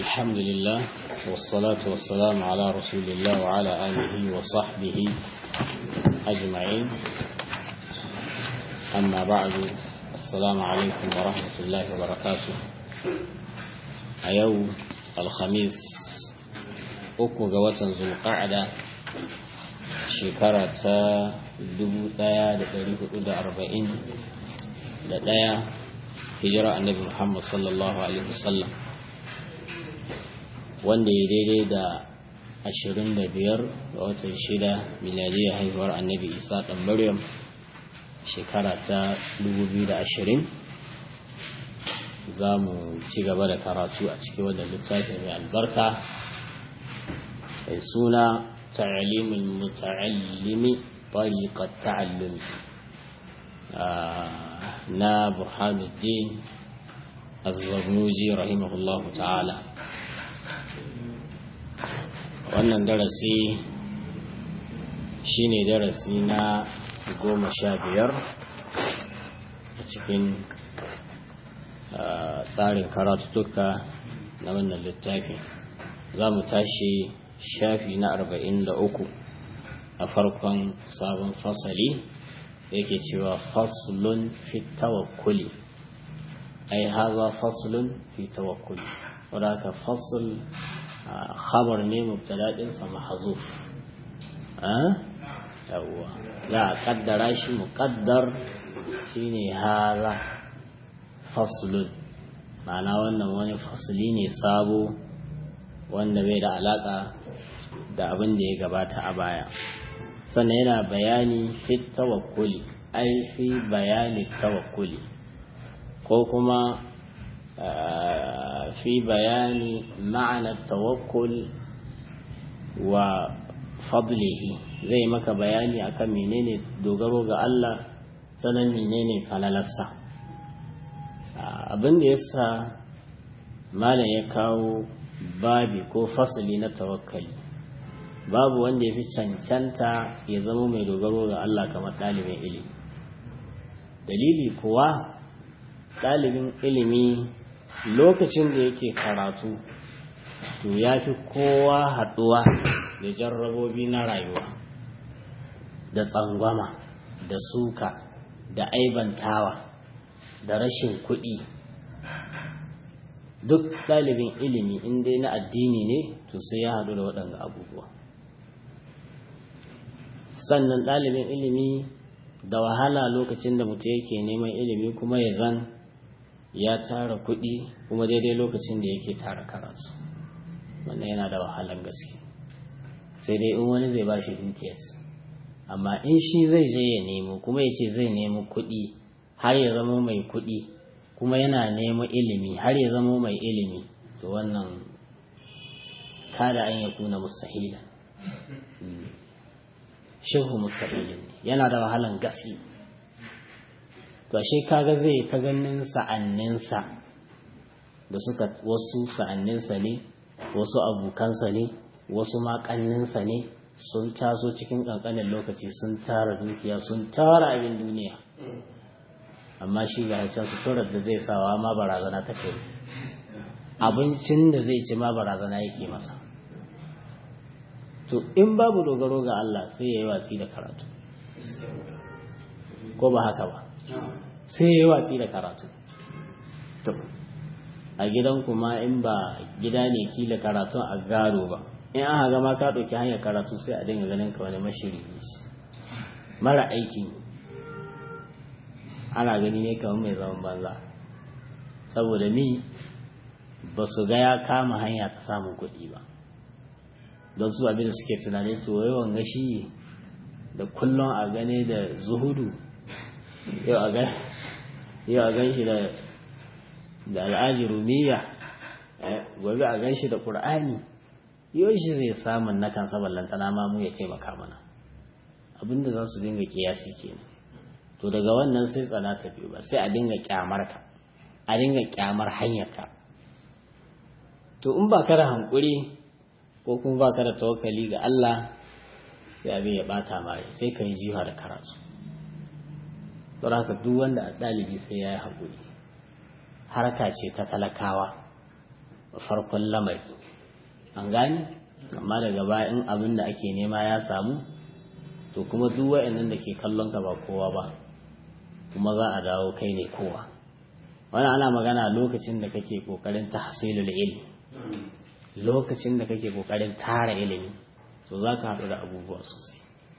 الحمد لله والصلاة والسلام على رسول الله وعلى آله وصحبه أجمعين أما بعد السلام عليكم ورحمة الله وبركاته أيو الخميس أكو قوة ذو القعدة شكرة دبو دايا لتاريخ أدى أربعين لدايا هجرة النبي محمد صلى الله عليه وسلم wanda ya daidai da ashirin da biyar ga watan shida miladiyar haihuwar annabi isa ɗan maryam shekara ta dubu biyu da ashirin za mu ci gaba da karatu a cikin wannan littafin mai albarka mai suna ta'alimin muta'allimi tariqat ta'allumi na burhanuddin az-zarnuji rahimahullahu ta'ala wannan darasi shine darasi na goma sha biyar a cikin tsarin karatutuka na wannan littafi za mu tashi shafi na arba'in da uku a farkon sabon fasali yake cewa faslun fi tawakkuli ai haza faslun fi tawakkuli wadda aka fasul khabar ne mubtada ɗinsa mahazuf yawwa za a kaddara shi muqaddar shine haza faslun ma'ana wannan wani fasli ne sabo wanda bai da alaka da abin da ya gabata a baya sannan yana bayani fi tawakkuli ai fi bayani tawakkuli ko kuma في بيان معنى التوكل وفضله zai maka bayani akan menene dogaro ga Allah sanan menene falalarsa abin da yasa malam ya kawo babi ko fasali na tawakkali babu wanda ya fi cancanta ya zama mai dogaro ga Allah kamar ɗalibin ilimi dalili kuwa ɗalibin ilimi lokacin da yake karatu to ya fi kowa haɗuwa da jarrabobi na rayuwa da tsangwama da suka da aibantawa da rashin kuɗi duk ɗalibin ilimi inda na addini ne to sai ya haɗu da waɗanda abubuwa sannan ɗalibin ilimi da wahala lokacin da mutum yake neman ilimi kuma ya zan ya tara kuɗi kuma daidai lokacin da yake tara karatu wannan yana da wahalan gaske sai dai in wani zai ba shi dukiyar amma in shi zai je ya nemo kuma ya ce zai nemo kuɗi har ya zama mai kuɗi kuma yana nemo ilimi har ya zama mai ilimi to wannan kada an ya kuna mustahila shehu mustahilin yana da wahalan gaske to ashe kaga zai ta ganin sa'anninsa da suka wasu sa'anninsa ne wasu abokansa ne wasu makanninsa ne sun taso cikin kankanin lokaci sun tara dukiya sun tara abin duniya amma shi ga can suturar da zai sawa ma barazana ta kai abincin da zai ci ma barazana yake masa to in babu dogaro ga Allah sai ya yi watsi da karatu ko ba haka ba sai ya yi watsi da karatu a gidan kuma in ba gida ne kila karatun a gado ba in aka gama ka ɗauki hanyar karatu sai a dinga ganin ka wani mashiri mara aikin ana gani ne kamar mai zaman banza saboda ni ba su ga ya kama hanya ta samun kuɗi ba don su abin da suke tunani to yawan gashi da kullum a gane da zuhudu yau a gan shi da al'aji rumiya gobe a gan shi da ƙur'ani yau shi zai samun na kan saballantana ma mu ya taimaka mana abinda za su dinga kiyasi kenan to daga wannan sai tsana ta biyu ba sai a dinga kyamar ka a dinga kyamar hanyar ka to in ba ka da hankuri ko kuma ba ka da tawakkali ga Allah sai abin ya bata ma sai ka yi jiha da karatu don haka duk wanda a ɗalibi sai ya yi haƙuri harka ce ta talakawa farkon lamari an gane amma daga baya in abin da ake nema ya samu to kuma duk wa'annan da ke kallon ka ba kowa ba kuma za a dawo kai ne kowa wani ana magana lokacin da kake kokarin tahsilul ilmi lokacin da kake kokarin tara ilimi to za ka haɗu da abubuwa sosai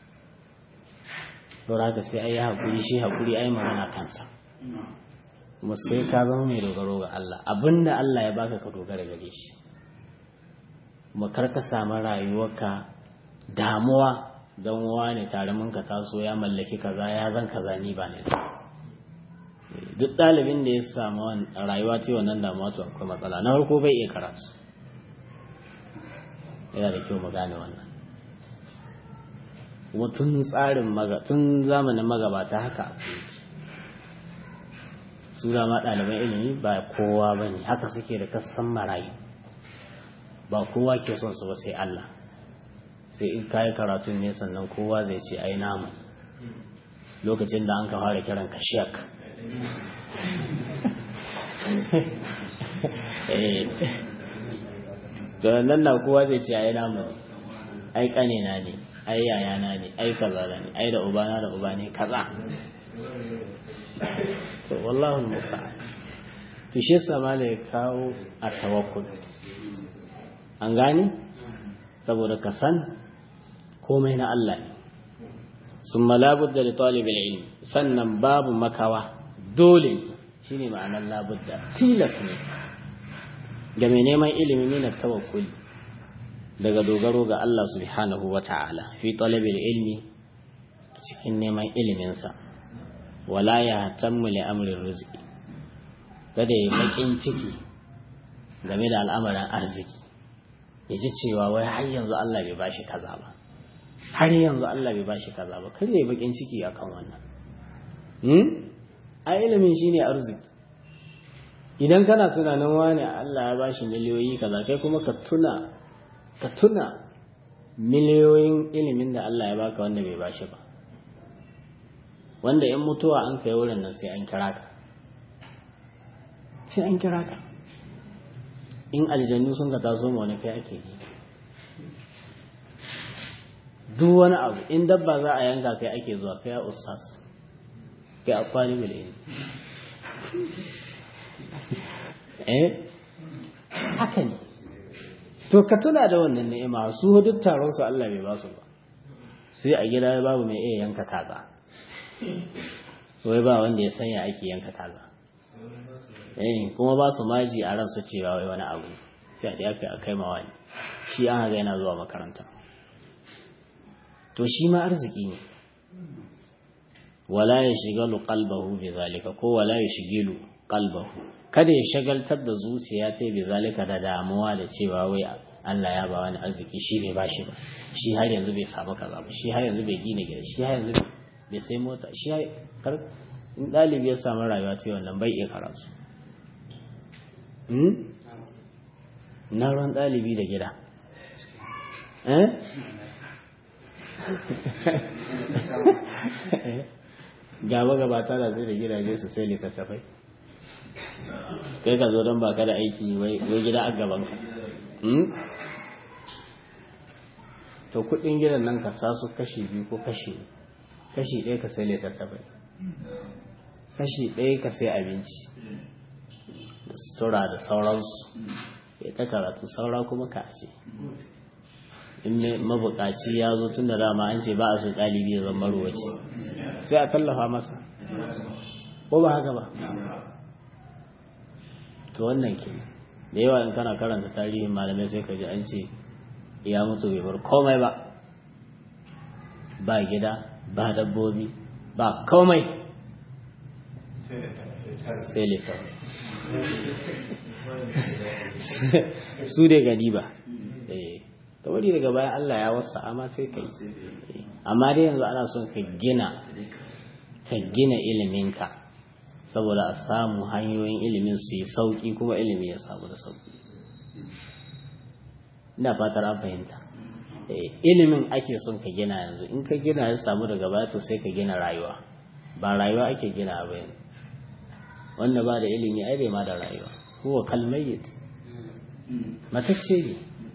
don haka sai ai haƙuri shi haƙuri ai magana kansa kuma sai ka zama mai dogaro ga Allah abinda Allah ya baka ka dogara gare shi kuma kar ka samu rayuwarka damuwa don wani tare mun ka taso ya mallaki kaza ya zan kaza ni ba ne duk ɗalibin da ya samu rayuwa ce wannan damuwa to akwai matsala na farko bai iya karatu yana da kyau mu gane wannan kuma tun tsarin maga tun zamanin magabata haka akwai su da ma ɗaliban ilimi ba kowa ba ne haka suke da kasan marayu ba kowa ke son su ba sai Allah sai in kayi karatun ne sannan kowa zai ce ai namu lokacin da an ka fara kiran ka shek to nan na kowa zai ce ai namu ne ai kanina ne ai yayana ne ai kaza ne ai da ubana da uba ne kaza to wallahu musta'an to shi yasa mala ya kawo a tawakkul an gani saboda ka san komai na Allah ne sun labudda da talibin ilmi sannan babu makawa dole shine ma'anar labudda tilas ne ga mai neman ilimi ne tawakkuli daga dogaro ga Allah subhanahu wa ta'ala fi talibin ilmi cikin neman iliminsa wala ya tammu li amrin rizqi kada ya bakin ciki game da al'amarin arziki ya ji cewa wai har yanzu Allah bai bashi kaza ba har yanzu Allah bai bashi kaza ba kada ya bakin ciki akan wannan hmm a ilimin shine arziki idan kana tunanin wani Allah ya bashi miliyoyi kaza kai kuma ka tuna ka tuna miliyoyin ilimin da Allah ya baka wanda bai bashi ba wanda in mutuwa an kai wurin nan sai an kira ka sai an kira ka in aljannu sun ka taso ma wani kai ake yi duk wani abu in dabba za a yanka kai ake zuwa kai a ustaz kai a kwali ilimi eh haka ne to ka tuna da wannan ni'ima su duk taron su Allah bai ba su ba sai a gida babu mai iya yanka kaza wai ba wanda ya sanya ake yanka kaza eh kuma ba su maji a ransu cewa wai wani abu sai a yafe a kai mawa ne shi an haga yana zuwa makaranta to shi ma arziki ne wala ya shigalu qalbahu bi zalika ko wala ya shigilu qalbahu kada ya shagaltar da zuciya ta bi zalika da damuwa da cewa wai Allah ya ba wani arziki shi bai bashi ba shi har yanzu bai samu kaza ba shi har yanzu bai gina gida shi har yanzu bai sai mota shi kar in ɗalibi ya samu rayuwa ta wannan bai iya karatu na ruwan ɗalibi da gida gaba gabata da zai da gidaje su sai littattafai kai ka zo don baka da aiki wai gida a gabanka to kudin gidan nan ka sa su kashi biyu ko kashi kashi ɗaya ka sai littattafai kashi ɗaya ka sai abinci da sutura da sauransu ya ta karatu saura kuma ka ce in mabukaci ya zo tun da dama an ce ba a so ɗalibi ya zama ruwaci sai a tallafa masa ko ba haka ba to wannan ke da yawa in kana karanta tarihin malamai sai ka ji an ce ya mutu bai bar komai ba ba gida ba dabbobi ba komai sai littafi su dai gani ba ta wani daga baya Allah ya wasa amma sai kai amma dai yanzu ana son ka gina ka gina iliminka saboda a samu hanyoyin ilimin su yi sauƙi kuma ilimi ya samu da sauƙi ina fatar an fahimta ilimin ake son ka gina yanzu in ka gina ya samu daga baya to sai ka gina rayuwa ba rayuwa ake gina ba yanzu wanda ba da ilimi ai bai ma da rayuwa huwa kalmayyit matacce ne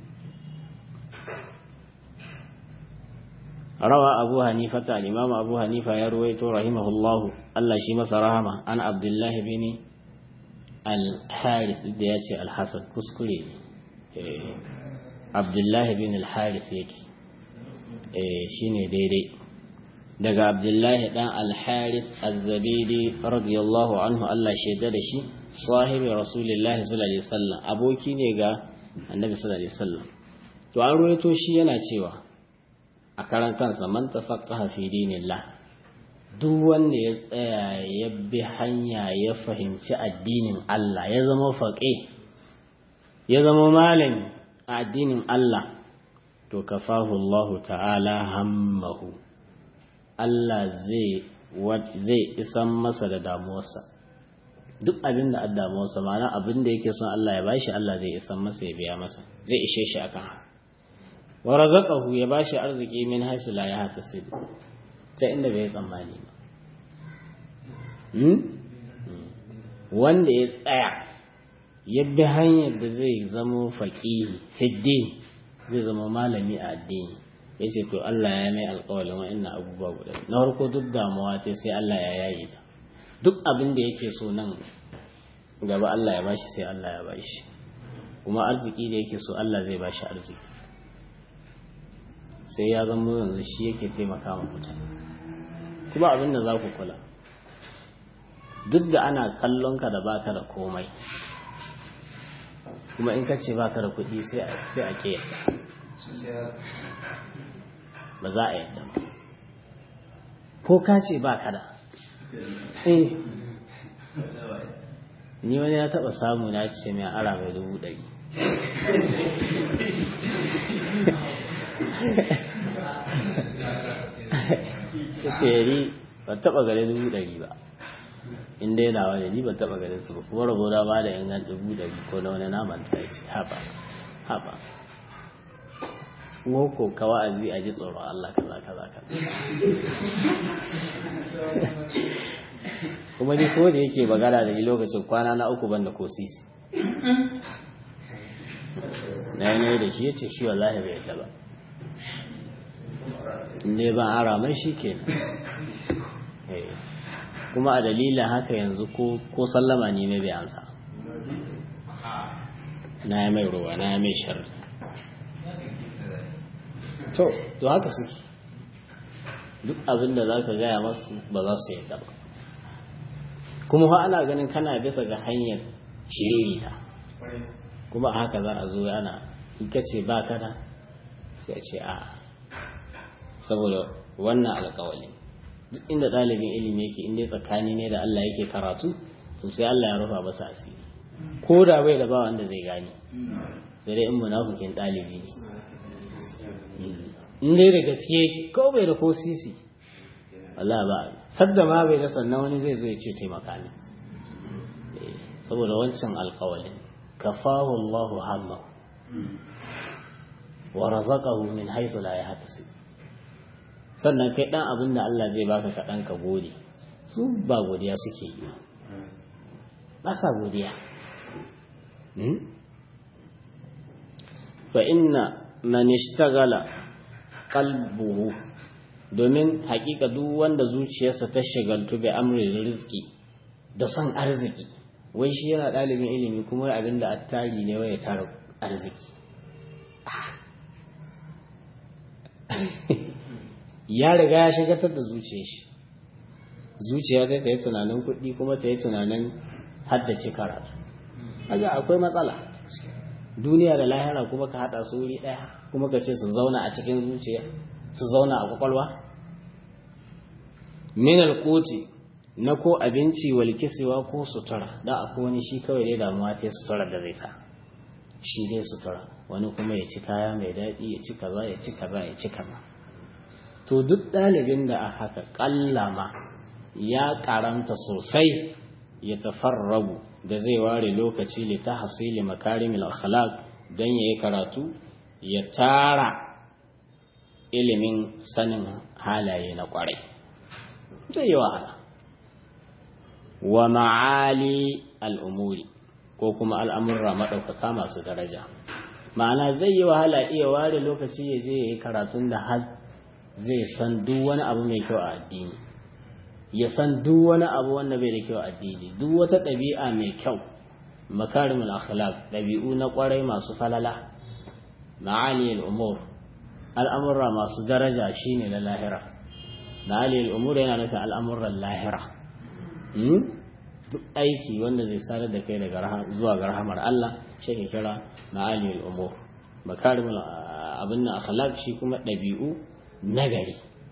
rawa abu hanifa ta al-imam abu hanifa ya ruwaito rahimahullahu Allah shi masa rahama an abdullahi bin al-haris da ya ce al-hasan kuskure ne abdullahi bin al-haris yake shine daidai daga abdullahi dan al-haris az-zabidi radiyallahu anhu Allah shaida da shi sahibi rasulullahi sallallahu alaihi wasallam aboki ne ga annabi sallallahu alaihi wasallam to an ruwaito shi yana cewa a karan kansa man tafaqaha fi dinillah duk wanda ya tsaya ya bi hanya ya fahimci addinin Allah ya zama faqih ya zama malami a addinin Allah to kafahu Allah ta'ala hammahu Allah zai zai isan masa da damuwarsa duk abin da damuwarsa ma'ana abin da yake son Allah ya bashi Allah zai isan masa ya biya masa zai ishe shi akan haka wa razaqahu ya bashi arziki min haisu la yahtasib ta inda bai tsammani ba wanda ya tsaya ya bi hanyar da zai zama faqihi fiddin zai zama malami a addini ya ce to Allah ya mai alƙawalin wa'annan abubuwa guda na farko duk damuwa ta sai Allah ya yaye ta duk abin da yake so nan gaba Allah ya bashi sai Allah ya bashi kuma arziki da yake so Allah zai bashi arziki sai ya zama yanzu shi yake taimaka ma mutane kuma abin da za ku kula duk da ana kallon ka da baka da komai kuma in ka ce baka da kuɗi sai a ke ba za a yadda ba ko ka ce baka da eh ni wani ya taɓa samu na ce mai ara mai dubu ɗari ta ce yari ba taɓa gare dubu ɗari ba in dai na wani ni ba taɓa gare su ba kuma rabo da ba da ingan dubu ɗari ko na wani naman ta ce haɓa haɓa ko ka wa'azi a ji tsoron Allah kaza kaza kaza kuma ni ko da yake magana da ni lokacin kwana na uku banda ko sisi na yi da shi ya ce shi wallahi bai yadda ba ne ban ara mai shi ke kuma a dalilin haka yanzu ko sallama ne mai bai ansa na yi mai ruwa na yi mai sharri to to haka suke duk abin da za ka gaya masu ba za su yadda ba kuma fa ana ganin kana bisa ga hanyar shiririta kuma haka za a zo ana in ka ce ba kada sai a ce a saboda wannan alkawali duk inda ɗalibin ilimi yake inda tsakani ne da Allah yake karatu to sai Allah ya rufa masa asiri ko da bai da ba wanda zai gane sai dai in munafikin ɗalibi ne in dai da gaske ko bai da ko sisi Allah ba sadda ma bai da sannan wani zai zo ya ce taimaka ne saboda wancan alkawalin kafahu Allah hamma wa razaqahu min haythu la yahtasib sannan kai dan abin da Allah zai baka ka dan ka gode su ba godiya suke yi ba sa godiya fa inna man ishtagala qalbuhu domin hakika duk wanda zuciyarsa ta shagaltu bi amrin rizki da son arziki wai shi yana ɗalibin ilimi kuma abin da attari ne wai ya tara arziki ya riga ya shagatar da zuciyar shi zuciya ta ta yi tunanin kuɗi kuma ta yi tunanin haddace karatu kaga akwai matsala duniya da lahira kuma ka haɗa su wuri ɗaya kuma ka ce su zauna a cikin zuciya su zauna a kwakwalwa min alkoti na ko abinci wal kiswa ko sutura da akwai wani shi kawai dai damuwa ta sutura da zai sa shi dai sutura wani kuma ya ci kaya mai daɗi ya ci kaza ya ci kaza ya ci kaza to duk ɗalibin da a haka ƙallama ya karanta sosai ya tafarrabu da zai ware lokaci li ta hasili makarimil akhlaq don yayi karatu ya tara ilimin sanin halaye na kwarai zai yi wahala wa ma'ali al'umuri ko kuma al'amurra maɗaukaka masu daraja ma'ana zai yi wahala iya ware lokaci ya je ya yi karatun da har zai san duk wani abu mai kyau a addini ya san duk wani abu wanda bai da kyau a addini duk wata ɗabi'a mai kyau makarimul akhlaq ɗabi'u na ƙwarai masu falala ma'aliyul umur al'amurra masu daraja shine na lahira ma'aliyul umur yana nufin al'amuran lahira duk aiki wanda zai sadar da kai daga zuwa ga rahamar Allah shi ke kira ma'aliyul umur makarimul abin na akhlaq shi kuma ɗabi'u nagari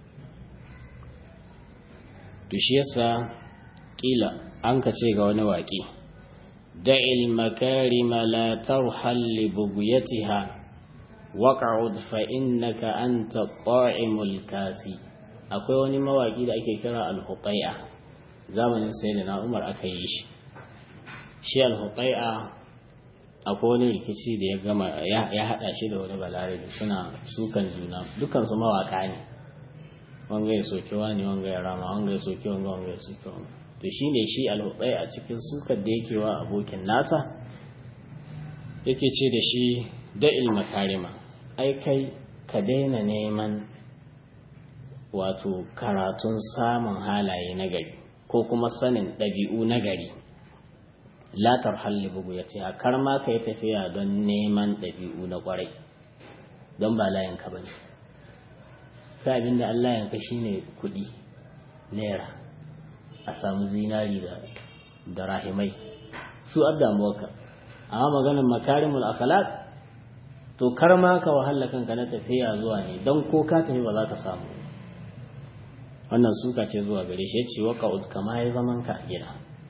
to shi yasa kila an ka ce ga wani waƙi da'il makarima la tarhal li bughyatiha waq'ud fa innaka anta ta'imul kasi akwai wani mawaki da ake kira al-hutai'a zamanin sayyidina Umar aka yi shi shi al-hutai'a akwai wani rikici da ya gama ya hada shi da wani balarabe suna sukan juna dukkan su mawaka ne wanga ya soke wani wanga ya rama wanga ya soke wanga wanga ya soke wanga to shine shi al-hutai'a a cikin sukar da yake wa abokin nasa yake ce da shi da'il makarima ai kai ka daina neman wato karatun samun halaye na gari ko kuma sanin ɗabi'u na gari latar halli bugu ya ce kar ma ka yi tafiya don neman ɗabi'u na ƙwarai don ba layanka ba ne ka abin da Allah yanka shi ne kuɗi naira a samu zinari da rahimai su addamuwarka amma maganin makarimul akhlaq to kar ma ka wahala kanka na tafiya zuwa ne don ko ka tafi ba za ka samu wannan suka ce zuwa gare shi ce waka kama ya zaman ka a gida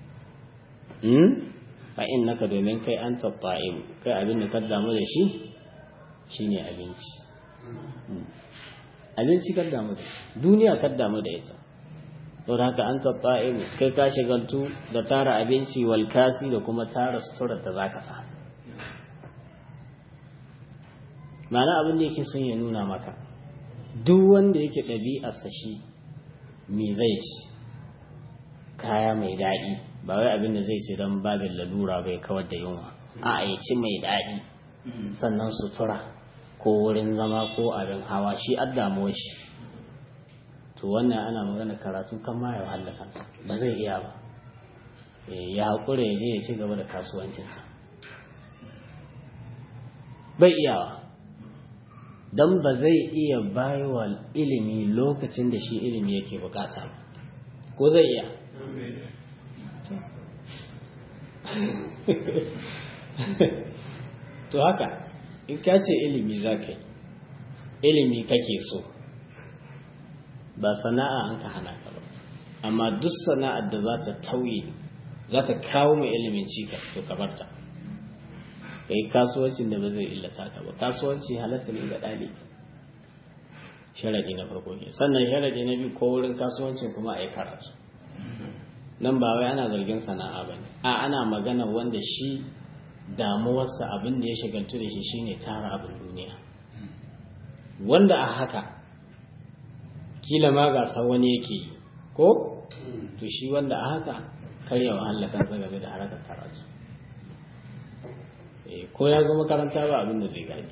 fa innaka domin kai an tabba'im kai abin da ka damu da shi shine abinci abinci ka damu da duniya ka damu da ita don haka an tabba'im kai ka shigaltu da tara abinci wal kasi da kuma tara sutura da zaka samu ma'ana abin da yake son ya nuna maka duk wanda yake ɗabi'arsa shi me zai ci kaya mai daɗi ba wai abin da zai ce don babin lalura bai kawar da yunwa a ya ci mai daɗi sannan sutura ko wurin zama ko abin hawa shi addamuwa shi to wannan ana magana karatu kan ma ya wahala kansa ba zai iya ba ya haƙura ya je ya ci gaba da kasuwancinsa bai iyawa don ba zai iya baiwa ilimi lokacin da shi ilimi yake bukata ba ko zai iya to haka in ka ce ilimi za ka yi ilimi kake so ba sana'a an ka hana ka ba amma duk sana'ar da za ta tauye za ta kawo mai ilimin cikas to ka barta ka yi kasuwancin da ba zai illata ka ba kasuwanci halatta ne ga ɗalibi sharaɗi na farko ke sannan sharaɗi na biyu ko wurin kasuwancin kuma a yi karatu nan ba wai ana zargin sana'a ba ne a ana magana wanda shi damuwarsa abin da ya shagaltu da shi shine tara abin duniya wanda a haka kila ma gasa wani yake yi ko to shi wanda a haka karya wahala kansa game da harkar karatu ko ya zama makaranta ba abin da zai gani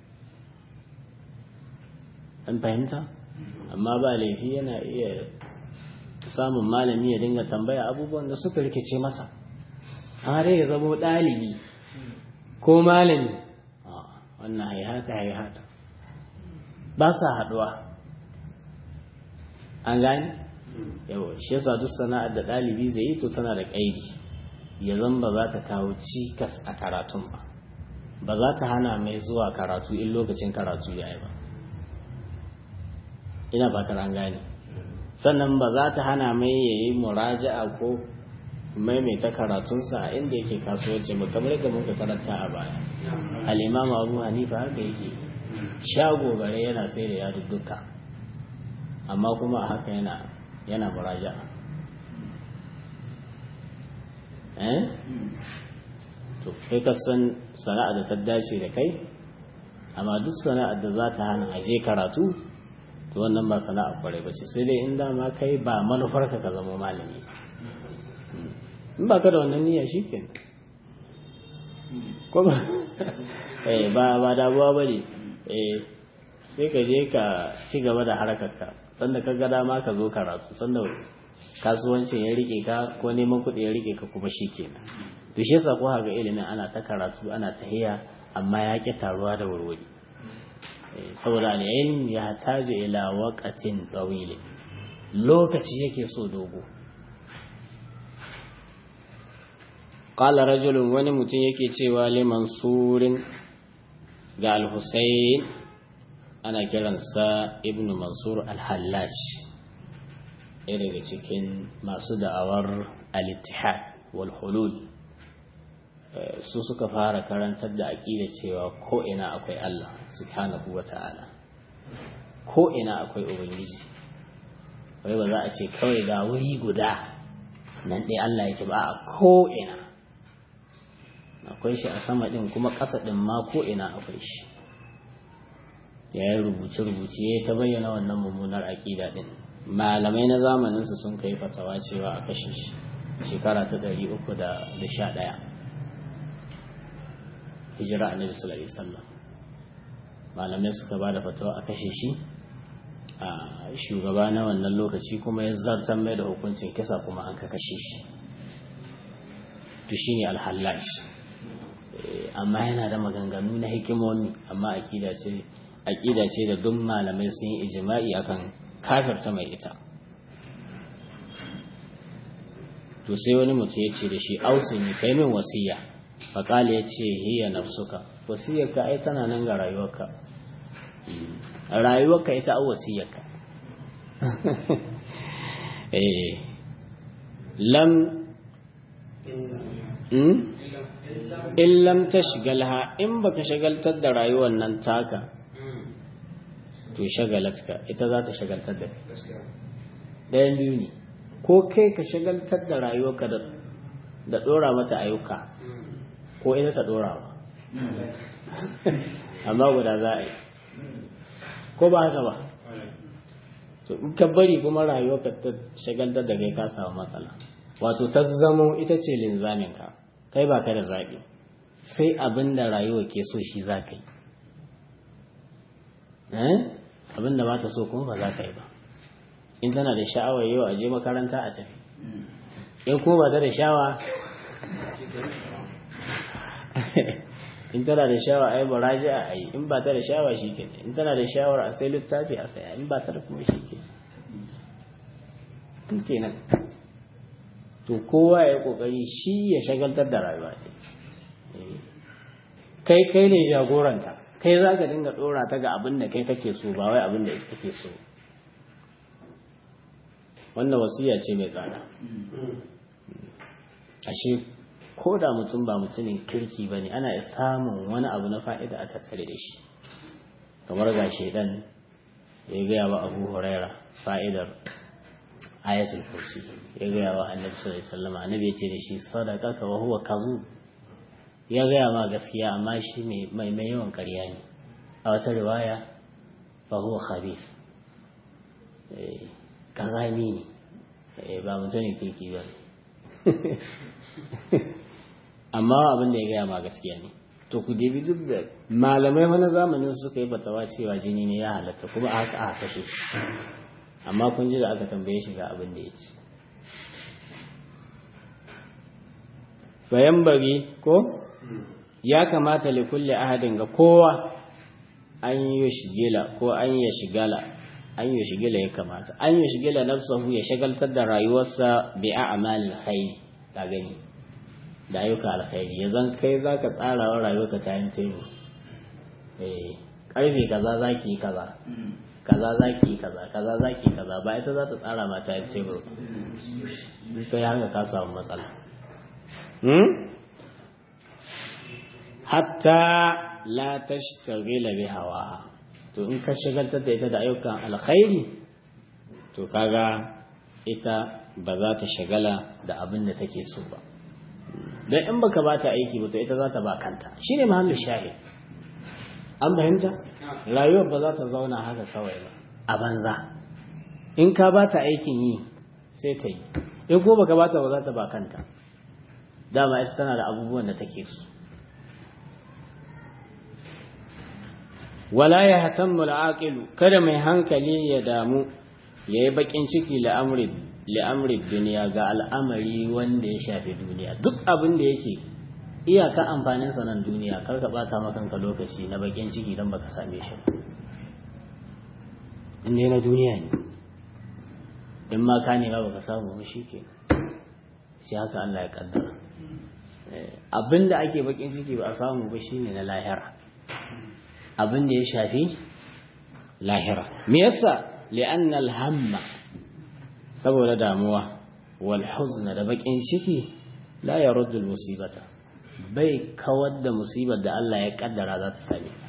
an fahimta amma ba laifi yana iya samun malami ya dinga tambaya abubuwan da suka rikice masa har ya zama ɗalibi ko malami wannan haihata haihata ba sa haɗuwa an gani yawa shi yasa duk sana'ar da ɗalibi zai yi to tana da ƙaidi ya zan ba za ta kawo cikas a karatun ba ba za ta hana mai zuwa karatu in lokacin karatu ya yi ba ina fatar an gane sannan ba za ta hana mai ya yi muraja'a ko maimaita karatunsa a inda yake kasuwanci ba kamar yadda muka karanta a baya al'imam abu hanifa haka yake shago gare yana sai da yadudduka amma kuma a haka yana yana muraja'a eh to kai ka san sana'a da ta dace da kai amma duk sana'ar da za ta hana aje karatu to wannan ba sana'a kwarai ba ce sai dai in dama kai ba manufarka ka zama malami in ba ka da wannan niyya shi ke ko ba eh ba ba damuwa bane eh sai ka je ka ci gaba da harkarka sanda ka ga dama ka zo karatu sanda kasuwancin ya rike ka ko neman kuɗi ya rike ka kuma shikenan to shi yasa ko ga ilimin ana ta karatu ana tahiya amma ya ki taruwa da wurwuri saboda al'ilm ya taji ila waqatin tawil lokaci yake so dogo qala rajulun wani mutum yake cewa li mansurin ga al-husayn ana kiransa ibnu mansur al-hallaj ɗaya daga cikin masu da'awar al-ittihad wal hulul su suka fara karantar da aƙida cewa ko ina akwai Allah subhanahu wa ta'ala ko ina akwai ubangiji wai ba za a ce kawai ga wuri guda nan ɗaya Allah yake ba a ko ina akwai shi a sama ɗin kuma ƙasa ɗin ma ko ina akwai shi ya yi rubuce-rubuce ya ta bayyana wannan mummunar aƙida ɗin malamai na zamaninsu sun kai fatawa cewa a kashe shi shekara ta ɗari uku da sha ɗaya hijira annabi sallallahu alaihi wasallam malamai suka ba da fatawa a kashe shi a shugaba na wannan lokaci kuma ya zartar mai da hukuncin kisa kuma an ka kashe shi to shine alhallaj amma yana da maganganu na hikimomi amma akida ce akida ce da duk malamai sun yi ijma'i akan kafirta mai ita to sai wani mutum ya ce da shi ausini kai min wasiya faƙali ya ce hiya nafsuka wasiyarka ai tana nan ga rayuwarka rayuwarka ita an wasiyarka eh lam in lam tashgalha in baka shagaltar da rayuwar nan taka to shagalatka ita za ta shagaltar da ɗayan biyu ne ko kai ka shagaltar da rayuwarka da ɗora mata ayyuka ko ita ta ɗora ba amma guda za a yi ko ba haka ba to in ka bari kuma rayuwarka ta shagaltar da kai ka samu matsala wato ta zamo ita ce linzaminka kai ba ka da zaɓi sai abin da rayuwa ke so shi za ka yi abin da ba ta so kuma ba za ka yi ba in tana da sha'awar yau a je makaranta a tafi in kuma ba ta da sha'awa in tana da sha'awa a yi baraji a yi in ba ta da sha'awa shi ke in tana da sha'awar a sai littafi a saya in ba ta da kuma shi ke tun kenan to kowa ya yi kokari shi ya shagaltar da rayuwa ce kai kai ne jagoranta kai za ka dinga dora ta ga abin da kai kake so ba wai abin da ita take so wannan wasiya ce mai tsada ashe ko da mutum ba mutumin kirki ba ne ana samun wani abu na fa'ida a tattare da shi kamar ga shaidan ya gaya wa abu huraira fa'idar ayatul kursi ya gaya wa annabi sallallahu alaihi wasallam annabi ya ce da shi sadaqaka wa huwa kazub ya gaya ma gaskiya amma shi mai mai yawan ƙarya ne a wata riwaya fa huwa khabith eh kazami ne ba mutumin kirki ba amma abin da ya gaya ma gaskiya ne to ku debi duk da malamai wani zamanin suka yi fatawa cewa jini ne ya halatta kuma a haka a kashe shi amma kun ji da aka tambaye shi ga abin da ya ce bayan bari ko ya kamata li kulli ahadin ga kowa an yi shigila ko an yi shigala an yi shigila ya kamata an yi shigila nafsahu ya shagaltar da rayuwarsa bi a'malil khair ka gani da ayyuka alkhairi ya zan kai zaka tsara wa rayuwarka ta yin table eh karfe kaza zaki yi kaza kaza zaki yi kaza kaza zaki yi kaza ba ita za ta tsara ma ta yin table kai haka ka samu matsala hatta la tashtagila bi hawa to in ka shagaltar da ita da ayyukan alkhairi to kaga ita ba za ta shagala da abin da take so ba don in baka ba ta aiki ba to ita za ta ba kanta shine mahallin shahid an fahimta rayuwar ba za ta zauna haka kawai ba a banza in ka ba ta aikin yi sai ta yi in ko baka ba ta ba za ta ba kanta dama ita tana da abubuwan da take so wala ya hatammu al'aqilu kada mai hankali ya damu yayi bakin ciki la'amri li'amri duniya ga al'amari wanda ya shafi duniya duk abin da yake iyaka amfanin sa nan duniya kar ka bata maka kanka lokaci na bakin ciki dan baka same shi in ne na duniya ne in ma ka ne ba baka samu ba shike sai haka Allah ya kaddara abinda ake bakin ciki ba a samu ba shine na lahira abin da ya shafi lahira me yasa li'anna al-hamma saboda damuwa wal huzna da bakin ciki la yaruddu al-musibata bai kawar da musibar da Allah ya kaddara za ta same ka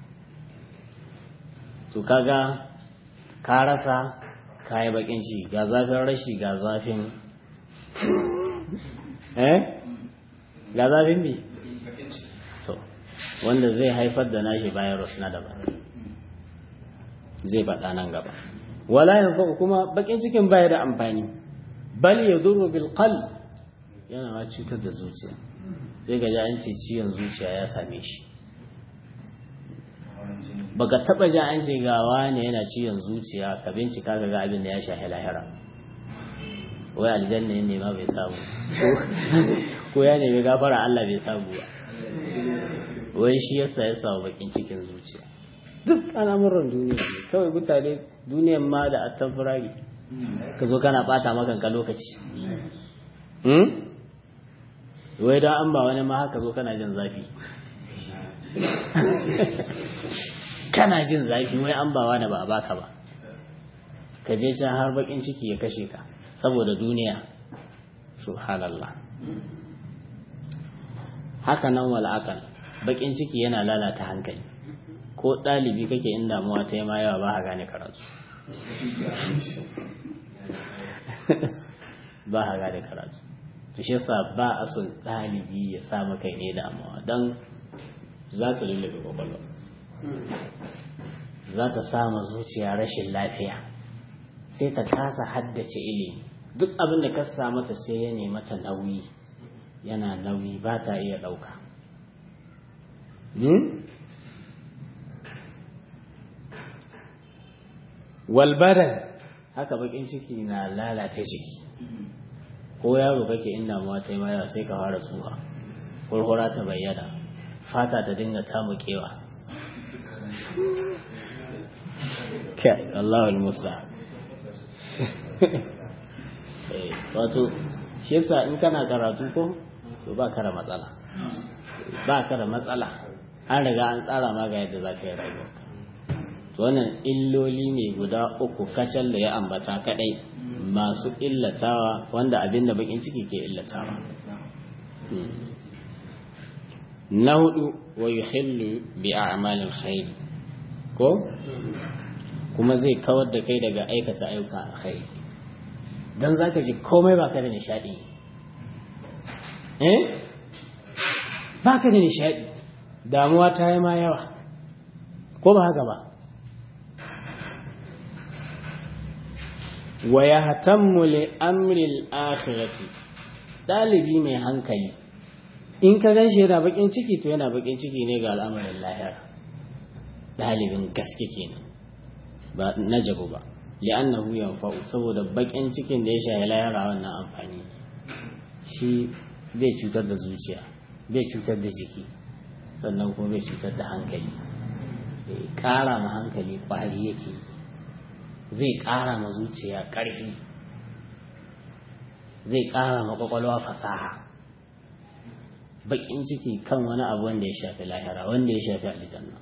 to kaga ka rasa kayi bakin ciki ga zafin rashi ga zafin eh ga zafin bi to wanda zai haifar da nashi virus na daban zai faɗa nan gaba wala yanfa kuma bakin cikin baya da amfani bal yadurru bil qalb yana ma cutar da zuciya sai ga an ce ciwon zuciya ya same shi baka taba ji an ce ga wani yana ciwon zuciya ka bincika ka ga abin da ya shahi lahira wai aljanna ne ma bai samu ko ya nemi gafara Allah bai samu ba wai shi yasa ya samu bakin cikin zuciya duk al'amuran duniya ne kawai mutane duniyan ma da attan firari ka zo kana bata makanka lokaci wai don an ba wani ma haka zo kana jin zafi kana jin zafi wai an ba wani ba a baka ba ka je can har bakin ciki ya kashe ka saboda duniya subhanallah haka nan wal'akal bakin ciki yana lalata hankali ko ɗalibi kake in damuwa ta yi ma yawa ba a gane karatu ba a gane karatu to shi yasa ba a son ɗalibi ya sa maka ne damuwa don za ta lullube kwakwalwa za ta sama zuciya rashin lafiya sai ta kasa haddace ilimi duk abin da ka sa mata sai ya nemi mata nauyi yana nauyi ba ta iya ɗauka walbadan haka bakin ciki na lalata jiki ko yaro kake in damuwa ta yi maya sai ka fara tsuha kurkura ta bayyana fata ta dinga tamukewa kai Allahul musa wato shi yasa in kana karatu ko to ba ka da matsala ba ka da matsala an riga an tsara ma ga yadda za ka yi rayuwarka to wannan illoli ne guda uku kacal da ya ambata kadai masu illatawa wanda abin da bakin ciki ke illatawa na hudu wa yuhillu bi a'malil khair ko kuma zai kawar da kai daga aikata ayyuka alkhairi dan zaka ji komai baka da nishadi eh baka da nishadi damuwa ta yi ma yawa ko ba haka ba wa ya hatammu li amril akhirati dalibi mai hankali in ka gan shi yana bakin ciki to yana bakin ciki ne ga al'amarin lahira dalibin gaske kenan ba na jabu ba li'annahu yanfa'u saboda bakin cikin da ya shahi lahira wannan amfani shi bai cutar da zuciya bai cutar da jiki sannan kuma bai cutar da hankali ƙara ma hankali ƙwari yake zai ƙara ma zuciya ƙarfi zai ƙara ma ƙwaƙwalwa fasaha baƙin ciki kan wani abu wanda ya shafi lahira wanda ya shafi aljanna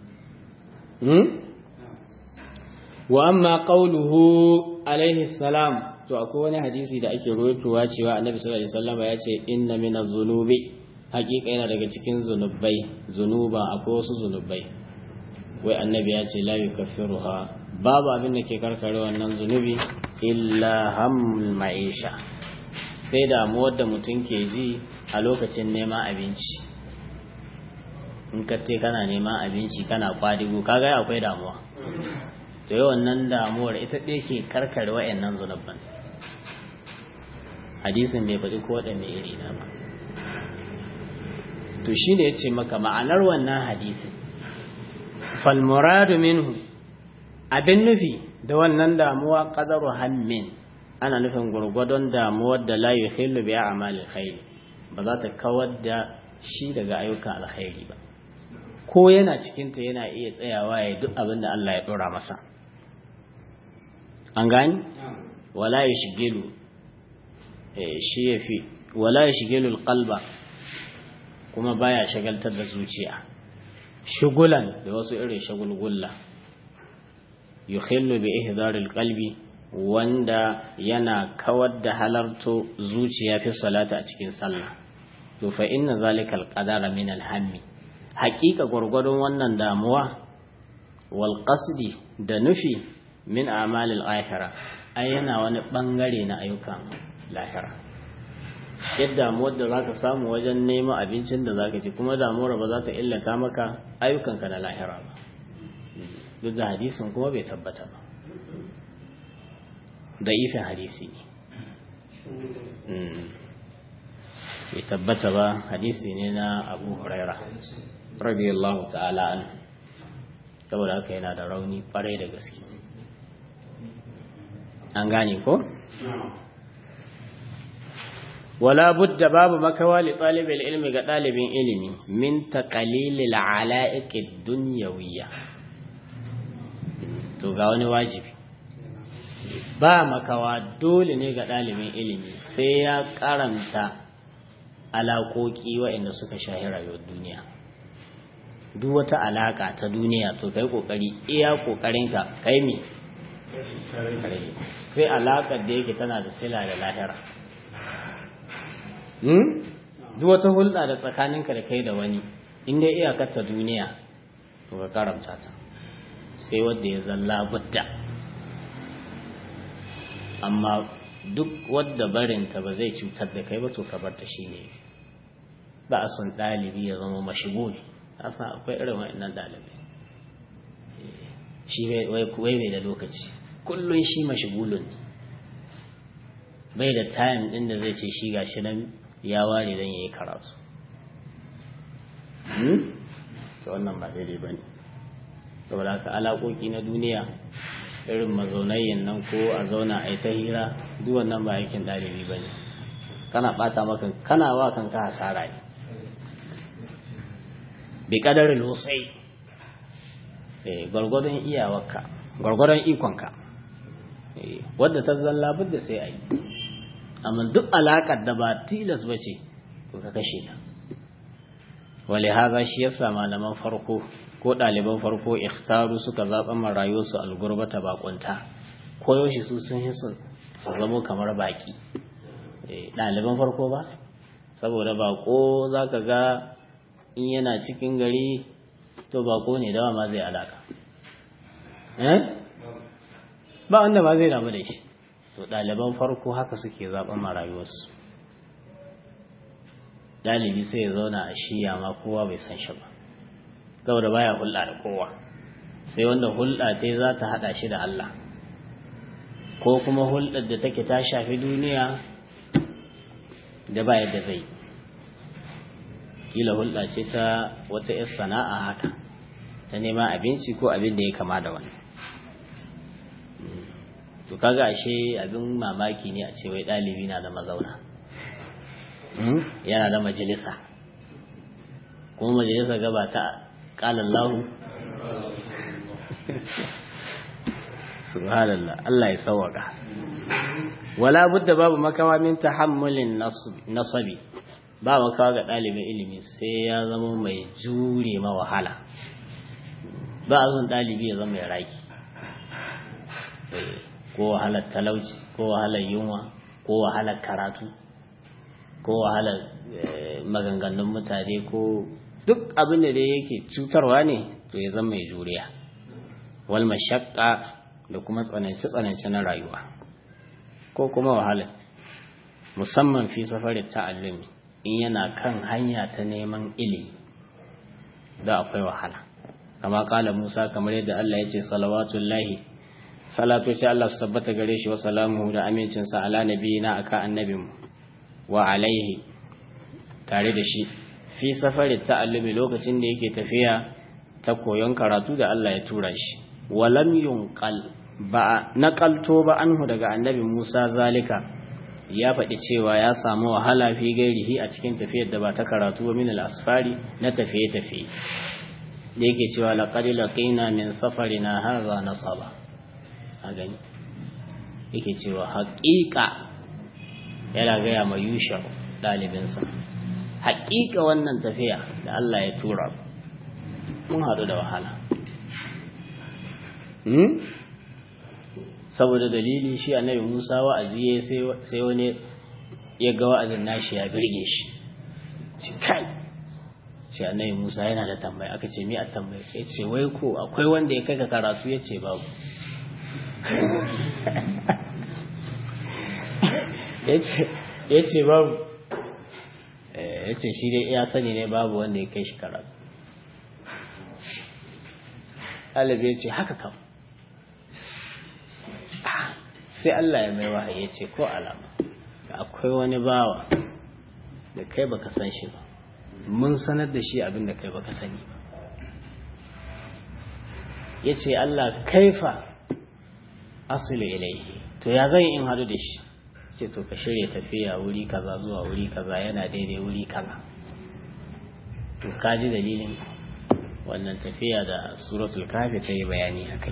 wa amma qawluhu alaihi salam to akwai wani hadisi da ake rawaitowa cewa annabi sallallahu alaihi wasallam ya ce inna minaz zunubi hakika yana daga cikin zunubai zunuba akwai wasu zunubai wai annabi ya ce la yukaffiruha babu abin da ke karkare wannan zunubi illa hamul ma'isha sai damuwar da mutum ke ji a lokacin neman abinci in ka te kana neman abinci kana kwadigo kaga akwai damuwa to yi wannan damuwar ita ɗaya ke karkare wa'annan zunubban hadisin bai faɗi ko mai iri na ba to shi ne ya ce maka ma'anar wannan hadisin falmuradu minhu abin nufi da wannan damuwa qadaru hammin ana nufin gurgwadon damuwar da la yuhillu bi a'malil khair ba za ta kawar da shi daga ayyukan alkhairi ba ko yana cikinta yana iya tsayawa ya duk abin da Allah ya dora masa an gani wala yashghilu eh shi yafi wala yashghilu alqalba kuma baya shagaltar da zuciya shugulan da wasu irin shagulgulla yukhillu bi ihdaril qalbi wanda yana kawar da halarto zuciya fi salata a cikin sallah to fa inna zalikal qadara min alhammi haqiqa gurgurdon wannan damuwa wal qasdi da nufi min a'malil akhirah ai yana wani bangare na ayyukan lahira yadda damuwar da zaka samu wajen neman abincin da zaka ci kuma damuwar ba za ta illata maka ayyukanka na lahira ba duk da hadisin kuma bai tabbata ba da ifin hadisi ne bai tabbata ba hadisi ne na abu huraira radiyallahu ta'ala an saboda haka yana da rauni kwarai da gaske an gane ko? wala budda babu makawa li talibin ilmi ga ɗalibin ilimi min taqalilil ala'iqid dunyawiyya to ga wani wajibi ba makawa dole ne ga ɗalibin ilimi sai ya karanta alaƙoƙi waɗanda suka shahi rayuwar duniya duk wata alaƙa ta duniya to kai ƙoƙari iya ƙoƙarinka kai me sai alaƙar da yake tana da sila da lahira duk wata hulɗa da tsakaninka da kai da wani inda iyakar ta duniya to ka karamta ta sai wanda ya zalla budda amma duk wadda barinta ba zai cutar da kai ba to ka barta shi ne ba a son ɗalibi ya zama mashiguli a san akwai irin wa'annan ɗalibai shi wai bai da lokaci kullum shi mashigulun ne bai da time ɗin da zai ce shi gashi nan ya ware don ya yi karatu ta wannan ba daidai ba ne saboda haka alaƙoƙi na duniya irin mazaunayyan nan ko a zauna a yi ta hira duk wannan ba aikin ɗalibi ba ne kana ɓata maka kana wa kanka hasara ne bi ƙadarin losai gwargwadon iyawarka gwargwadon ikonka wadda ta zalla da sai a yi amma duk alaƙar da ba tilas ba ce to ka kashe ta wale haza shi yasa malaman farko ko ɗaliban farko ikhtaru suka zaɓa ma rayuwarsu algurbata bakunta ko yaushe su sun yi su zamo kamar baƙi ɗaliban farko ba saboda baƙo za ka ga in yana cikin gari to baƙo ne dawa ma zai alaka ba wanda ma zai damu da shi to ɗaliban farko haka suke zaɓen ma rayuwarsu ɗalibi sai ya zauna a shiya ma kowa bai san shi ba saboda baya hulɗa da kowa sai wanda hulɗa ta za ta haɗa shi da Allah ko kuma hulɗar da take ta shafi duniya da ba yadda zai kila hulɗa ce ta wata 'yar sana'a haka ta neman abinci ko abin da ya kama da wani to kaga ashe abin mamaki ne a ce wai ɗalibi na da mazauna yana da majalisa kuma majalisa gaba ta قال الله سبحان الله الله يسوق ولا بد باب مكوا من تحمل النصب ba makawa ga ɗalibin ilimi sai ya zama mai jure ma wahala ba a zon ɗalibi ya zama mai raki ko wahalar talauci ko wahalar yunwa ko wahalar karatu ko wahalar maganganun mutane ko duk abin da dai yake cutarwa ne to ya zama mai juriya wal mashaqqa da kuma tsananci tsananci na rayuwa ko kuma wahala musamman fi safarin ta'allumi in yana kan hanya ta neman ilimi da akwai wahala kama kala Musa kamar yadda Allah ya ce salawatullahi salatu ce Allah su tabbata gare shi wa salamuhu da amincinsa ala nabiyina aka annabinmu wa alaihi tare da shi fi safarin ta'allumi lokacin da yake tafiya ta koyon karatu da Allah ya tura shi walam yunqal ba naqalto ba anhu daga annabi Musa zalika ya faɗi cewa ya samu wahala fi gairihi a cikin tafiyar da ba ta karatu ba min al-asfari na tafiye tafiye da yake cewa laqad laqina min safarina hadha nasaba a gani yake cewa haƙiƙa yana gaya ma yusha ɗalibinsa haƙiƙa wannan tafiya da Allah ya tura mun haɗu da wahala saboda dalili shi annabi Musa wa'azi sai wani ya ga wa'azin nashi ya birge shi shi kai sai annabi Musa yana da tambaya aka ce mi a tambaya ya ce wai ko akwai wanda ya kai ka karatu ya ce babu ya ce babu ya ce shi dai ya sani ne babu wanda ya kai shi karatu ɗalibi ya ce haka kam sai Allah ya mai wahayi ya ce ko alama akwai wani bawa da kai baka san shi ba mun sanar da shi abin da kai baka sani ba ya ce Allah kaifa asilu ilaihi to ya zan in hadu da shi ce to ka shirya tafiya wuri kaza zuwa wuri kaza yana daidai wuri kaza to ka ji dalilin wannan tafiya da suratul kafi ta yi bayani a kai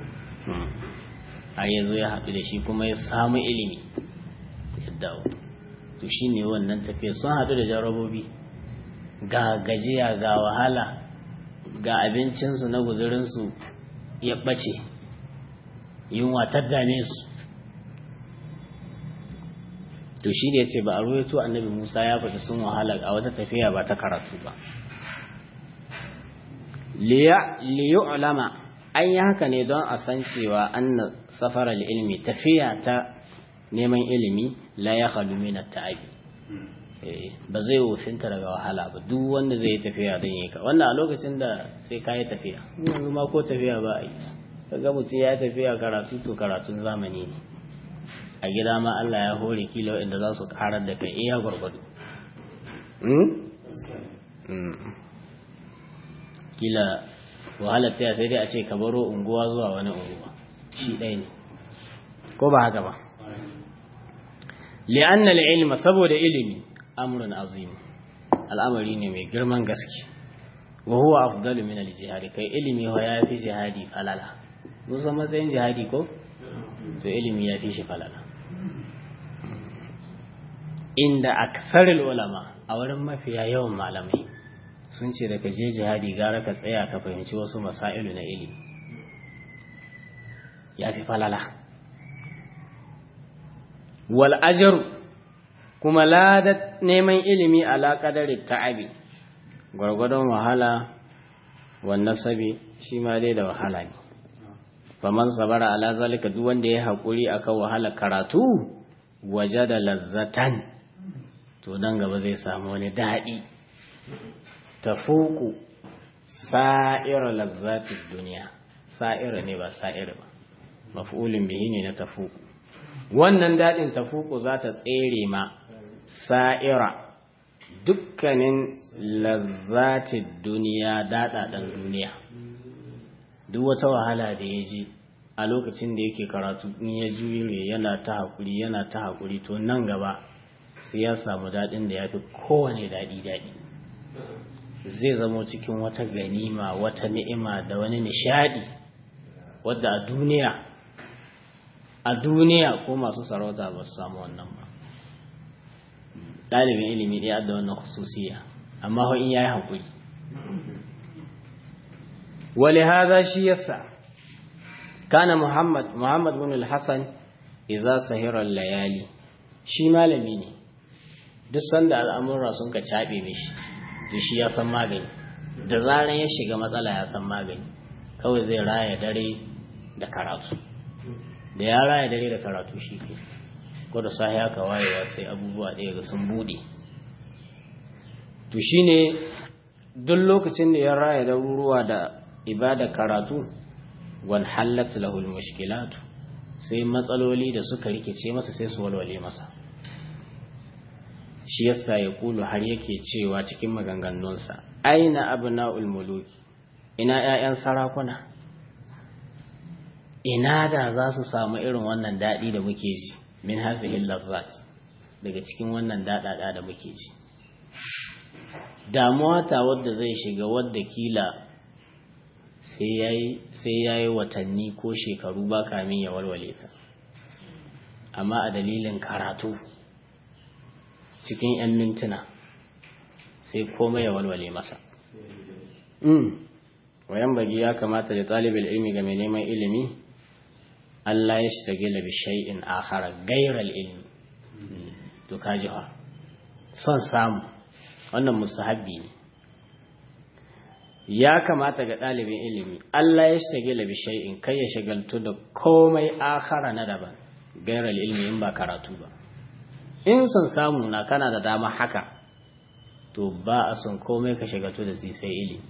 har ya zo ya haɗu da shi kuma ya samu ilimi ya dawo to shi ne wannan tafiya sun haɗu da jarabobi ga gajiya ga wahala ga abincinsu na guzurinsu ya ɓace yunwa ta dame su to shi ne ya ce ba a ruwaito annabi musa ya faɗi sun wahala a wata tafiya ba ta karatu ba liyu ulama an yi haka ne don a san cewa an safarar ilimi tafiya ta neman ilimi la ya halu mina ta'abi ba zai wofinta daga wahala ba duk wanda zai yi tafiya don yi ka wannan a lokacin da sai ka yi tafiya yanzu ma ko tafiya ba a yi kaga mutum ya tafiya karatu to karatun zamani ne a gida ma Allah ya hore kila waɗanda za su karar da kai iya gwargwado kila wahalar taya sai dai a ce ka baro unguwa zuwa wani unguwa shi ɗaya ne ko ba haka ba li'anna ilma saboda ilimi amrun azim al'amari ne mai girman gaske wa huwa afdalu min al-jihad kai ilimi wa ya fi jihadi falala mun san matsayin jihadi ko to ilimi ya fi shi falala inda aksarul ulama a wurin mafiya yawan malamai sun ce daga je jihadi gara ka tsaya ka fahimci wasu masailu na ilimi ya fi falala wal ajaru kuma ladat neman ilimi ala qadari ta'abi gwargwadon wahala wan nasabi shi ma dai da wahala ne faman sabara ala zalika duk wanda ya hakuri akan wahala karatu wajada lazzatan to nan gaba zai samu wani daɗi tafuku sa'ira lazzatin duniya sa'ira ne ba sa'ira ba maf'ulin bihi ne na tafuku wannan daɗin tafuku za ta tsere ma sa'ira dukkanin lazzatin duniya daɗaɗen duniya duk wata wahala da ya ji a lokacin da yake karatu in ya jure yana ta haƙuri yana ta haƙuri to nan gaba sai ya samu daɗin da ya fi kowane daɗi daɗi zai zamo cikin wata ganima wata ni'ima da wani nishaɗi wadda a duniya a duniya ko masu sarauta ba su samu wannan ba ɗalibin ilimi ɗaya da wannan khususiya amma in ya yi haƙuri ولهذا شي يسع كان محمد محمد بن الحسن إذا سهر الليالي shi malami ne duk sanda al'amura sun ka caɓe mishi to shi ya san magani da zaran ya shiga matsala ya san magani kawai zai raya dare da karatu da ya raya dare da karatu shi ke ko da sahi haka wayewa sai abubuwa ɗaya ga sun buɗe to shine duk lokacin da ya raya daruruwa da ibada karatu wan hallat lahul mushkilatu sai matsaloli da suka rikice masa sai su walwale masa shi yasa ya kulu har yake cewa cikin maganganunsa aina abna'ul muluki ina 'ya'yan sarakuna ina da za su samu irin wannan daɗi da muke ji min hafihin lazzat daga cikin wannan daɗaɗa da muke ji damuwa ta wadda zai shiga wadda kila sai ya yi watanni ko shekaru ba kamin ya walwale ta amma a dalilin karatu cikin 'yan mintuna sai komai ya walwale masa wayan bagi ya kamata da talibin ilmi ga mai neman ilimi Allah ya shi tagila bi shay'in akhara gairar ilmi to kaji ha son samu wannan musahabbi ne ya kamata ga ɗalibin ilimi Allah ya shi tagila bi shay'in kai ya shagaltu da komai akhara na daban gairar ilmi in ba karatu ba in son samu na kana da dama haka to ba a son komai ka shagaltu da sai ilimi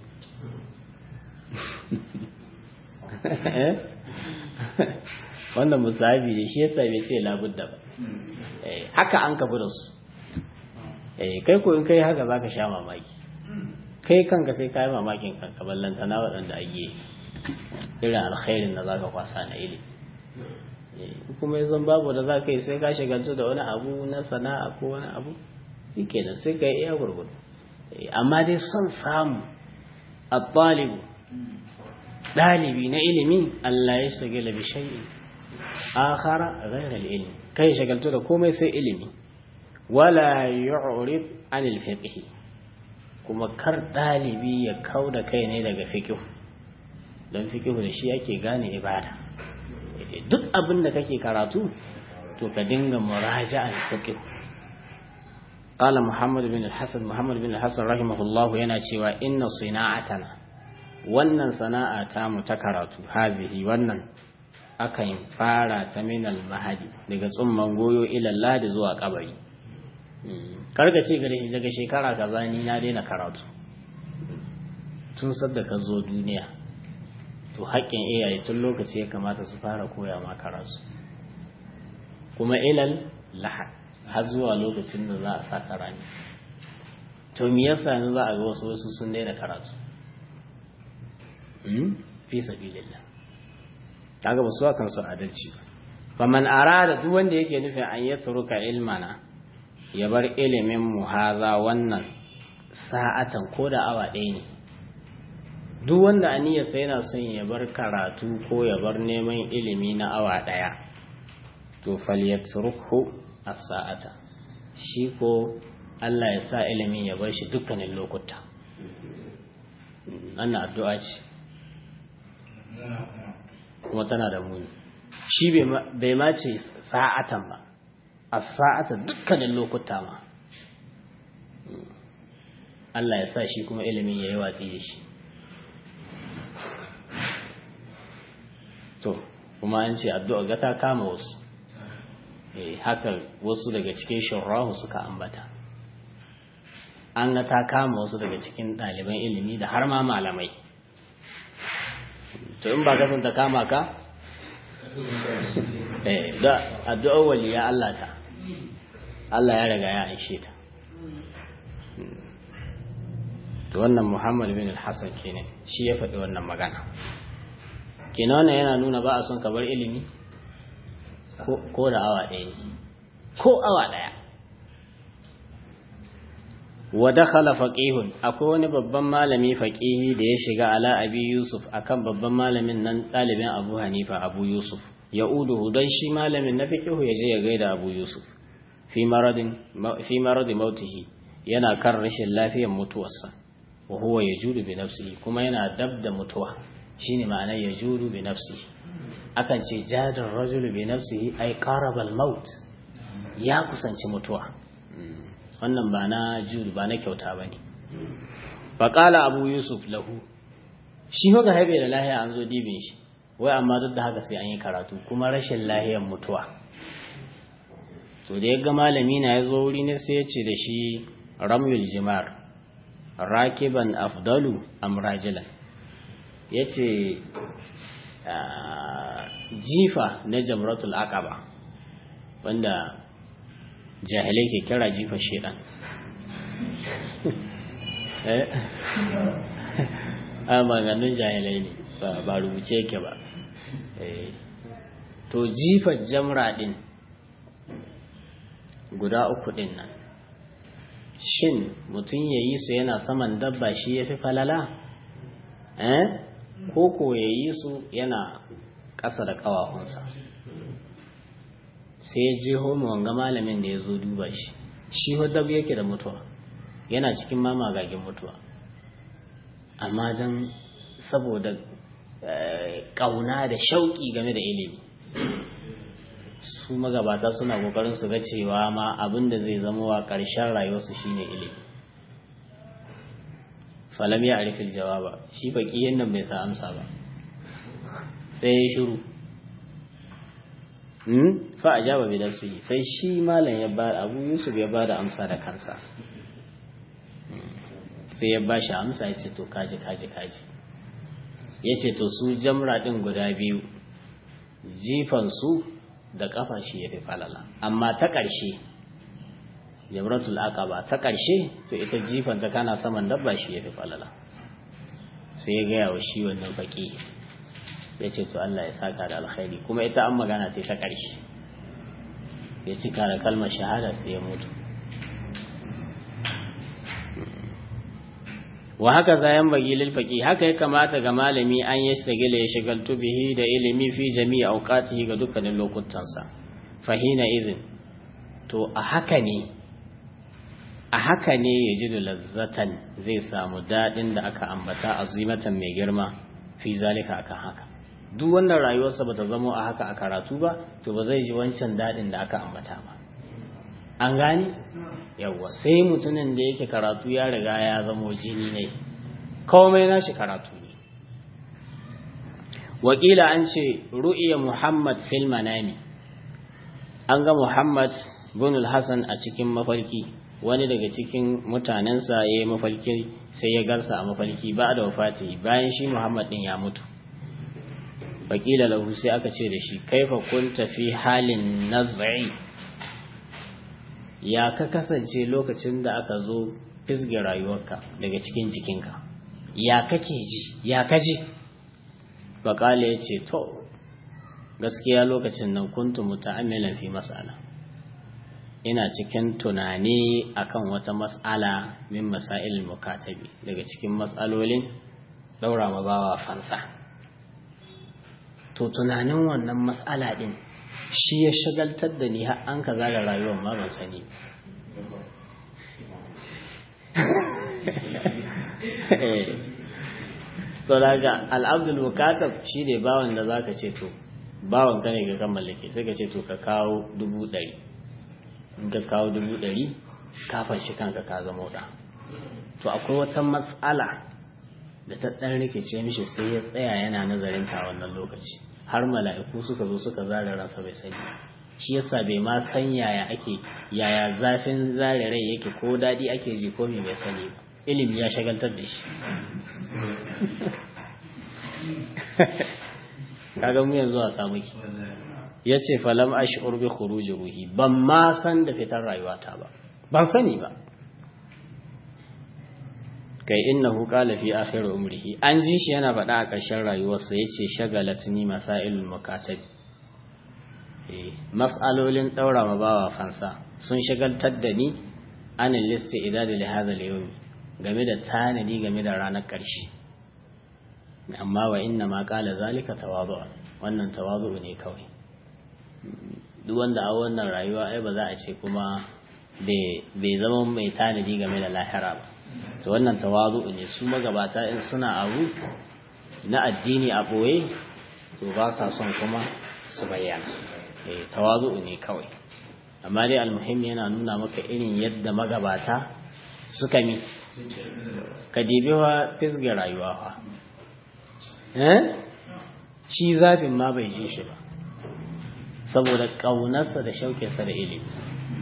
wannan musabi da shi yasa bai ce labudda ba haka an kafi da su kai ko in kai haka zaka sha mamaki kai kanka sai ka yi mamakin kanka ballanta na waɗanda ake irin alkhairin da zaka kwasa na ilimi kuma yanzu babu da za ka yi sai ka shagaltu da wani abu na sana'a ko wani abu shi kenan sai ka yi iya gurgudu amma dai son samu a ɗalibu ɗalibi na ilimi Allah ya shagala bi shay'in akhara ghayra al-ilm kai shagaltu da komai sai ilimi wala yu'rid anil fiqh kuma kar ɗalibi ya kauda kai ne daga fiqh don fiqh da shi yake gane ibada duk abin da kake karatu to ka dinga muraja'an fiqh قال محمد بن الحسن محمد بن الحسن رحمه الله yana cewa inna sina'atana wannan sana'a ta mu ta karatu hazihi wannan akan fara ta minal mahadi daga tsumman goyo ila ladi zuwa kabari karka ce gare daga shekara kaza ni na daina karatu tun sadda ka zo duniya to haƙƙin iyaye tun lokaci ya kamata su fara koya ma karatu kuma ilal lahad har zuwa lokacin da za a sa karani to me yasa yanzu za a ga wasu wasu sun daina karatu fi sabilillah kaga ba su akan su adalci fa man arada duk wanda yake nufin an ya turuka ilmana ya bar ilimin mu haza wannan sa'atan ko da awa ɗaya ne duk wanda aniyarsa yana son ya bar karatu ko ya bar neman ilimi na awa ɗaya to falyatruku as-sa'ata shi ko Allah ya sa ilimin ya bar shi dukkanin lokuta wannan addu'a ce kuma tana da muni shi bai ma ce sa'atan ba a sa'ata dukkanin lokuta ma Allah ya sa shi kuma ilimin ya yi watsi da shi to kuma an ce addu'a ga ta kama wasu haka wasu daga cikin shurrahu suka ambata an ga ta kama wasu daga cikin ɗaliban ilimi da har ma malamai to in ba ka son ta kama ka eh da addu'ar waliya Allah ta Allah ya riga ya aishe ta to wannan Muhammad bin al-Hasan kenan shi ya faɗi wannan magana kenan wannan yana nuna ba a son ka bar ilimi ko da awa ɗaya ne ko awa ɗaya wa dakhala faqihun akwai wani babban malami faqihi da ya shiga ala abi yusuf akan babban malamin nan ɗalibin abu hanifa abu yusuf ya uduhu don shi malamin na fiqihu ya je ya gaida abu yusuf fi maradin fi maradi mautihi yana kan rashin lafiyar mutuwarsa wa huwa yajudu bi nafsihi kuma yana dab da mutuwa shine ma'anar yajudu bi nafsihi akan ce jadar rajulu bi nafsihi ay qaraba al-maut ya kusanci mutuwa wannan ba na judu ba na kyauta bane fa qala abu yusuf lahu shi ga haibe da lahiya an zo dibin shi wai amma duk da haka sai an yi karatu kuma rashin lahiyar mutuwa to da yaga malami na yazo wuri ne sai ya ce da shi ramyul jimar rakiban afdalu am rajulan yace jifa na jamratul aqaba wanda jahilai ke kira jifa shedan a maganin jahilai ne ba rubuce yake ba to jifar jamra din guda uku din nan shin mutum ya yi su yana saman dabba shi ya fi falala eh ko ko ya yi su yana ƙasa da ƙawafunsa sai ya je homo wanga malamin da ya zo duba shi shi dab yake da mutuwa yana cikin mamagagin mutuwa amma don saboda ƙauna da shauƙi game da ilimi su magabata suna ƙoƙarin su ga cewa ma abin da zai zama wa ƙarshen rayuwarsu shine ilimi falam ya arifin jawaba shi faƙiyin nan bai sa amsa ba sai ya shiru fa a jaba bai sai shi malam ya ba abu yusuf ya ba da amsa da kansa sai ya ba shi amsa ya ce to kaji kaji kaji ya ce to su jamra ɗin guda biyu jifansu da ƙafa shi ya fi falala amma ta ƙarshe jamratul aqaba ta ƙarshe to ita jifan ta kana saman dabba shi ya fi falala sai ya gaya wa shi wannan faƙi ya ce to Allah ya saka da alkhairi kuma ita an magana ce ta ƙarshe ya cika da kalmar shahada sai ya mutu wa haka zayan bagi lil faqi haka ya kamata ga malami an yi shagila ya shagaltu bihi da ilimi fi jami'i awqatihi ga dukkanin lokutansa fahina izin to a haka ne a haka ne ya ji lazzatan zai samu dadin da aka ambata azimatan mai girma fi zalika akan haka duk wannan rayuwarsa bata zamo a haka a karatu ba to ba zai ji wancan dadin da aka ambata ba an gane yawwa sai mutumin da yake karatu ya riga ya zamo jini ne komai nashi karatu ne wakila an ce ru'iya muhammad fil manami an ga muhammad bin hassan a cikin mafarki wani daga cikin mutanensa ya yi mafarki sai ya garsa a mafarki ba da wafati bayan shi muhammad din ya mutu wakila lahu sai aka ce da shi kaifa kunta fi halin nazari ya ka kasance lokacin da aka zo fisge rayuwarka daga cikin jikinka ya kake ji ya kaji bakale ya ce to gaskiya lokacin nan kuntu muta'ammilan fi mas'ala ina cikin tunani akan wata mas'ala min masail mukatabi daga cikin matsalolin daura ma bawa fansa to tunanin wannan mas'ala din shi ya shagaltar da ni har an ka zara rayuwar ma ban sani so daga al'abdul mukatab shi ne bawan da zaka ce to bawan ka ne ga kan mallake sai ka ce to ka kawo dubu ɗari in ka kawo dubu ɗari ka fashi kanka ka zama da to akwai wata matsala da ta ɗan rikice mishi sai ya tsaya yana nazarin ta wannan lokaci har mala'iku suka zo suka zare ransa bai sani shi yasa bai ma san yaya ake yaya zafin zare rai yake ko daɗi ake ji ko me bai sani ba ilimi ya shagaltar da shi kaga mu yanzu a samu ki ya ce falam ash'ur bi khuruji ruhi ban ma san da fitar rayuwata ba ban sani ba kai innahu qala fi akhir umrihi an ji shi yana faɗa a ƙarshen rayuwarsa yace shagalatni masailul mukatabi eh mas'alolin daura ma bawa fansa sun shagaltar da ni anil listi idad li hadha al game da tanadi game da ranar ƙarshe amma wa inna ma qala zalika tawadu wannan tawadu ne kawai duk wanda a wannan rayuwa ai ba za a ce kuma bai zama mai tanadi game da lahira ba to wannan tawazu ne su magabata in suna abu na addini a boye to ba sa son kuma su bayyana eh tawazu ne kawai amma dai almuhim yana nuna maka irin yadda magabata suka mi ka dibi wa fisga rayuwa fa eh shi zafin ma bai ji shi ba saboda ƙaunarsa da shauƙinsa da ilimi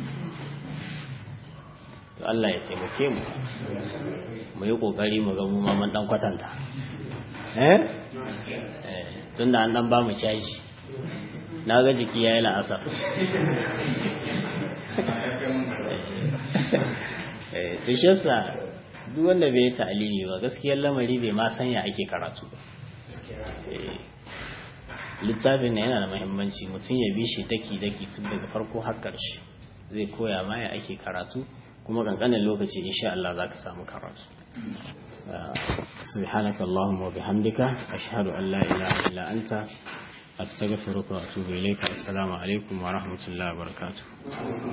to Allah ya taimake mu mu yi kokari mu ga mu ma mun dan kwatanta eh tunda an dan ba mu caji na ga jiki yayi la'asar eh to shi yasa duk wanda bai yi ta'alimi ba gaskiyar lamari bai ma sanya ake karatu ba littafin na yana da mahimmanci mutum ya bi shi daki-daki tun daga farko har ƙarshe zai koya ma ya ake karatu kuma kankanin lokaci insha Allah za ka samu karatu سبحانك اللهم وبحمدك أشهد أن لا إله إلا أنت أستغفرك وأتوب إليك السلام عليكم ورحمة الله وبركاته